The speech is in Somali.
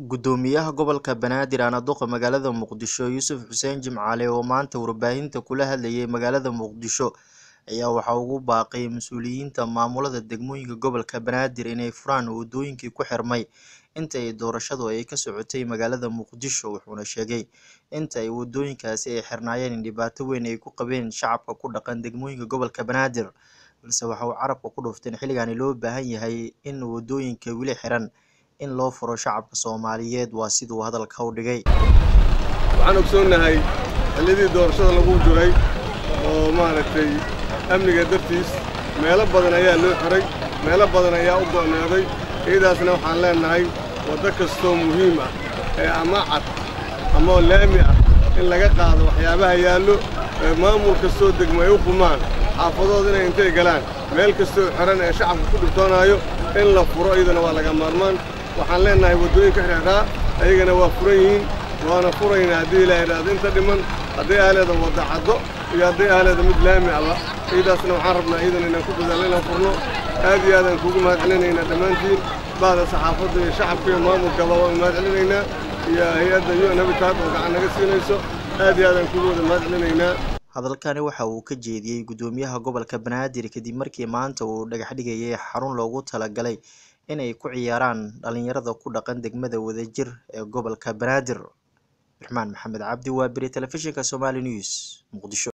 Guddoomiyaha Gobolka Banaadir Ana Duqa magaalada Muqdisho Yuusuf Xuseen Jimcaale oo maanta warbaahinta kula hadlayay magaalada Muqdisho ayaa waxa uu ugu baaqay mas'uuliyiinta maamulada degmooyinka gobolka Banaadir inay furaan wadooyinkii ku xirmay intii doorashadu ay ka socotay magaalada Muqdisho wuxuuna sheegay inta ay wadooyinkaasi ay xirnaayeen in dhibaato weyn ay ku qabeen shacabka ku dhaqan degmooyinka gobolka Banaadir balse waxa uu carabka ku dhuftay in xilligan loo baahan yahay in wadooyinka weli xiran in loo furo shacabka Soomaaliyeed waa siduu hadalka u dhigay waxaan ogsoonnahay xilliyadii doorashada lagu jiray oo maaragtay amniga dartiis meelo badan ayaa loo xiray meelo badan ayaa u go'naaday iyadaasna waxaan leennahay waddo kastoo muhiim ah ee ama cad ama laami ah in laga qaado waxyaabaha yaallo ee maamul kastoo degmo ay u qumaan xaafadooda inay intay galaan meel kastoo xiran ee shacabka ku dhibtoonaayo in la furo iyadana waa laga maarmaan waxaan leennahay waddooyinka xidhxidhaa ayagana waa furan yihiin waana furaynaa haddii ilaa idhaahdo inta dhiman hadday ahleeda wadda caddo iyo hadday ahleeda mid laami aba iyadaasna waxaan rabnaa iyadana inaan ku dadaalno inaan furno aad iyo aadaan kuugu mahad celinaynaa dhammaantiin bahda saxaafadda iyo shacabka iyo maamulkaba waan mahad celinaynaa iyo hay-adda un habitat oo gacan naga siinayso aad iyo aadaan kuugu wada mahad celinaynaa hadalkani waxa uu ka jeediyey guddoomiyaha gobolka Banaadir kadib markii maanta uu dhagax dhigayay xarun loogu talagalay inay ku ciyaaraan dhalinyarada ku dhaqan degmada wadajir ee gobolka Banaadir Raxmaan Maxamed Cabdi waa biri telefishinka Somali News Muqdisho